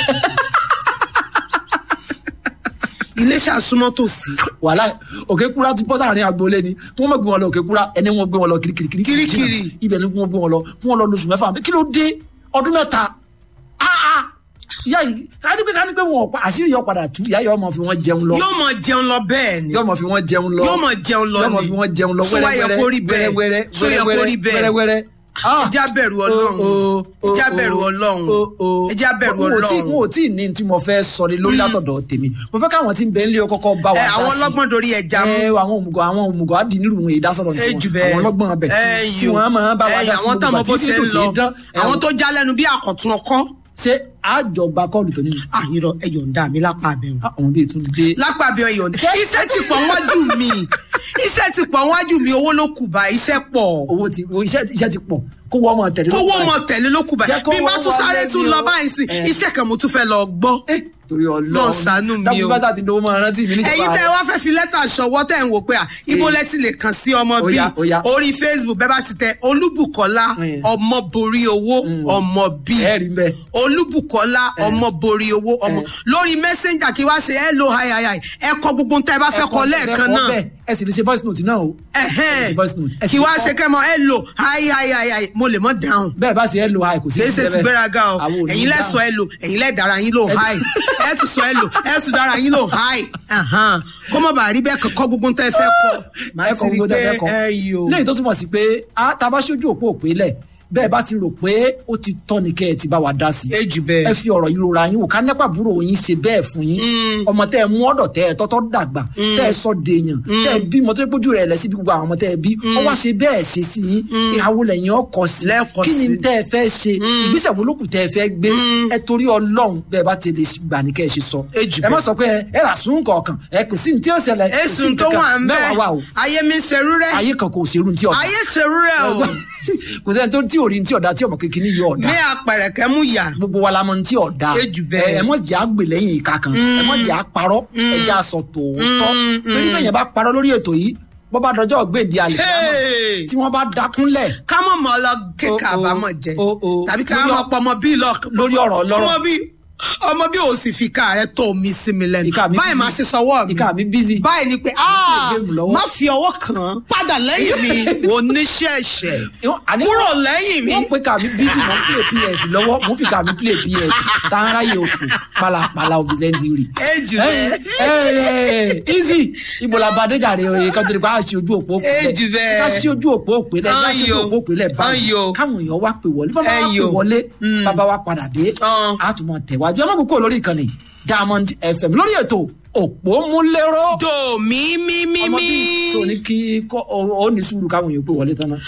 ilé ṣàsúnmọ́ tòsí wàhálà òkè kúra ti bọ́ sáàrin agboolé ni kí wọ́n má gbé wọn lọ òkè kúra ẹni wọ́n gbé wọn lọ kirikiri kirikiri Kirikiri. jìnnà. ibẹ̀ ni kí wọ́n gbé wọn lọ kí wọ́n lọ lóṣù mẹ́fà kí ló dé ọdún mẹ́ta Ah, ah. ìyá yìí kájí pé kájí pé wọn ò pa àṣírí yọ padà tú ìyá yọ ọmọ fi wọn jẹun lọ yóò mọ jẹun lọ bẹ́ẹ̀ ni yọ ọmọ fi wọn jẹun lọ yóò mọ jẹun lọ yọ ọmọ ni fi wọn jẹun lọ Ṣó wá yẹ kó rí bẹ́ẹ̀? wẹ́rẹ́wẹ́rẹ́ Ṣó yẹ kó rí bẹ́ẹ̀? wẹ́rẹ́wẹ́rẹ́ Ah. ẹjá bẹ̀rù ọlọ́run ẹjá bẹ̀rù ọlọ́run ẹjá bẹ̀rù Mo ò tí- ọlọ́run mo ò tí ì ní tí mo fẹ́ sọ ni lórí látọ̀dọ̀ tèmi mo fẹ́ káwọn tí ń bẹ ń lé ọ kọ́kọ́ bá wa ẹ dá àwọn sí. ọlọ́gbọ́n dorí ẹja mú ẹ àwọn òmùgọ̀ àwọn òmùgọ̀ á di nílùú ìwé ìdásọ̀rọ̀ ẹ ní jù tiwọn bẹ́ẹ̀ àwọn ọlọ́gbọ́n abẹ ẹ tí yò. wọ́n máa bá wa ẹ dá yò, sí àwọn táwọn bó ṣe ń lọ àwọn tó já lẹ́nu bí àkọ̀tún ọkọ́ ṣé àjọgbá kọ́ọ̀lù tó nínú àyìnrọ ẹ yọ̀ǹda mi lápá abẹ́hùn àwọn bíi tún dé lápá abẹ́hùn ẹ yọ̀ǹda iṣẹ́ ti pọ̀ wájú mi iṣẹ́ ti pọ̀ wájú mi owó ló kù bá iṣẹ́ pọ̀ owó ti owó iṣẹ́ iṣẹ́ ti pọ̀ kó wọ́n mọ̀ tẹ̀lé kówó lọ́pọ̀ mọ tẹ̀lé ló kù bá Jẹ́ kó bí n bá wọ́n tún wá sáré lẹ́ni tún o. lọ báyìí sí Eh. iṣẹ́ kan mo tún fẹ́ lọ gbọ́ ẹ̀ torí Lọ́n Ọlọ́run ṣàánú mi o. dákun bá sá ti dówó máa rántí mi níjọba ẹ̀yin tẹ́ rẹ̀. wá fẹ́ fi lẹ́tà ṣọwọ́ tẹ́ ń wò pé à ibo lẹ ti lè kàn sí ọmọ Ó bíi yá, ó yá. orí facebook bẹ́ẹ̀ bá ti tẹ olúbùkọ́lá Mm. ọmọ borí owó ọmọ bíi ẹ rí bẹ́ẹ̀ olúbùkọ́lá ọmọ borí owó ọmọ lórí messenger kí wá ṣe hello hi hi hi ẹ kọ gbogbo tẹ́ ẹ bá fẹ́ kọ lẹ́ẹ̀kan náà bẹ́ẹ̀ ẹ sì lè ṣe voice note náà o ẹ̀hẹ́n. ẹ ṣe voice note. Ẹ sì kí wá kọ. ṣe kẹ́mọ hello hi hi hi hi mo lè mọ dáhùn bẹ́ẹ̀ bá sì ẹ lo hi kò sí kì í ṣe ìdílé ti bẹ́ẹ̀. gbéraga o Àwọn ò ní ẹ̀yin lẹ dáhùn. sọ ẹ lò ẹ̀yin lẹ dára yín lò hi ẹ tún sọ ẹ lò ẹ tún dára yín lò hi Ahan. kó mọ̀ bá rí bẹ́ẹ̀ kọ́ gbogbo tẹ́ ẹ fẹ́ kọ́ màá ẹ ti kọ rí gbogbo pé tẹ́ ẹ kọ ẹ yò lẹ́yìn tó túmọ̀ sí pé a ta bá ṣojú òpó òpè lẹ̀ bẹ́ẹ̀ bá ti rò pé ó ti tọ́ ni kẹ́ ẹ ti bá wa dá sí i Ejù bẹ́ẹ̀. ẹ fi ọ̀rọ̀ yìí rora yín wò ká nípa àbúrò yín ṣe bẹ́ẹ̀ fún yín ọmọ tẹ́ ẹ mú ọ̀dọ̀ tẹ́ ẹ tọ́tọ́ dàgbà tẹ́ ẹ sọ dèèyàn tẹ́ ẹ bí mọ́tò ìpójú rẹ̀ lẹ̀ sí bí gbogbo àwọn ọmọ tẹ́ ẹ bí ọ wá ṣe bẹ́ẹ̀ ṣe sí yín ìhàwó lẹ́yìn ọkọ̀ sí Lẹ́ẹ̀kọ̀ kí ni sí. tẹ́ ẹ fẹ́ ṣe ìgbésẹ̀ wo lókù tẹ́ ẹ fẹ́ gbé ẹ torí ọlọ́run bẹ́ẹ̀ bá ti lè gbà ní kẹ́ ẹ ṣe sọ Ejù ẹ má bẹ́ẹ̀. sọ pé ẹ rà sún kọ̀ọ̀kan ẹ kò sí ní tí ó ṣẹlẹ̀ kò sí èsùn ní tó kankan. wà ń bẹ mẹ́wàá wà o ayé mi ń ṣerú rẹ ayé kan kò ṣerú ní tí ọ̀dà ayé ṣerú rẹ o kò sẹ́ni tó tí ò rí ní tí ọ̀dà tí ọmọ kékeré yìí ọ̀dà ní apẹ̀rẹ̀kẹ́ mú yà gbogbo wa la mọ ní tí ọ̀dà Ejù bẹ́ẹ̀. ẹ ẹ mọ̀ jẹ́ àgbè lẹ́yìn ìka kan ẹ mọ̀ jẹ́ àparọ́ ẹ jẹ́ àsọ tòótọ́ torí bẹ́ẹ̀ yẹn bá parọ́ lórí ètò yìí bọ́ bá dọjọ́ gbèdé àlè Hey! tí wọ́n bá dákúnlẹ̀ ká mọ̀ mọ́ lọ kéka O- o- àbámọ̀ jẹ o- o. tàbí ká Lórí mọ̀ ọ- pọ̀ ọmọ bíi lọ lórí ọ̀rọ̀ ọlọ́rọ̀. ọmọ bíi ọmọ bíi ò sì fi ká rẹ tó mi sí mi lẹ́nu Ìka mi báyìí busy. máa ṣe sọwọ́ mi ìka mi bízì báyìí ni pé "Ah, géèmù lọ́wọ́." má fi ọwọ́ kàn án padà lẹ́yìn mi oníṣẹ̀ṣẹ̀ kúrò lẹ́yìn mi wọ́n pe kàmí bízì mọ́ play ps lọ́wọ́ mo fi kàmí play ps tààrà yìí òfò pàlàpàlà òfìsẹ́ntì rì. ejù ẹ rẹ ẹ easy ibo la ba déjà rẹ oye kan tó di pa a ṣe ojú òpó òpè Ejù bẹ́ẹ̀. tí ká ṣe ojú òpó òpè lẹ ká ṣe ojú òpó òpè lẹ báyìí Ayò. káwọn èèyàn wá pè wọlé bàbá wa pè Ẹyò. wọlé bàbá wa padà dé Ọ̀n. a tún mọ tẹ̀wájú ẹ má kókó lórí ìkànnì Diamond FM lórí ètò òpó múlẹ́rọ́ do mi mi mi ọmọ mi bíi tó ní kí kọ́ ọ ọ ní sùúrù káwọn èèyàn pè wọlé tán náà. Ah,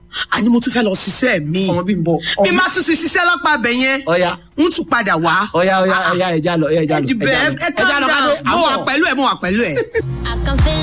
àní mo tún fẹ́ lọ ṣiṣẹ́ mi ọmọ bí n bọ bí má tún ti ṣiṣẹ́ lọ́pàá bẹ̀ yẹn ọya ń tún padà wá. ọya ọya ọya ẹja lọ ẹja lọ ẹ ẹja lọ calm ẹja lọ down kádé mo wà pẹ̀lú ẹ̀ mo wà pẹ̀lú ẹ̀. I can feel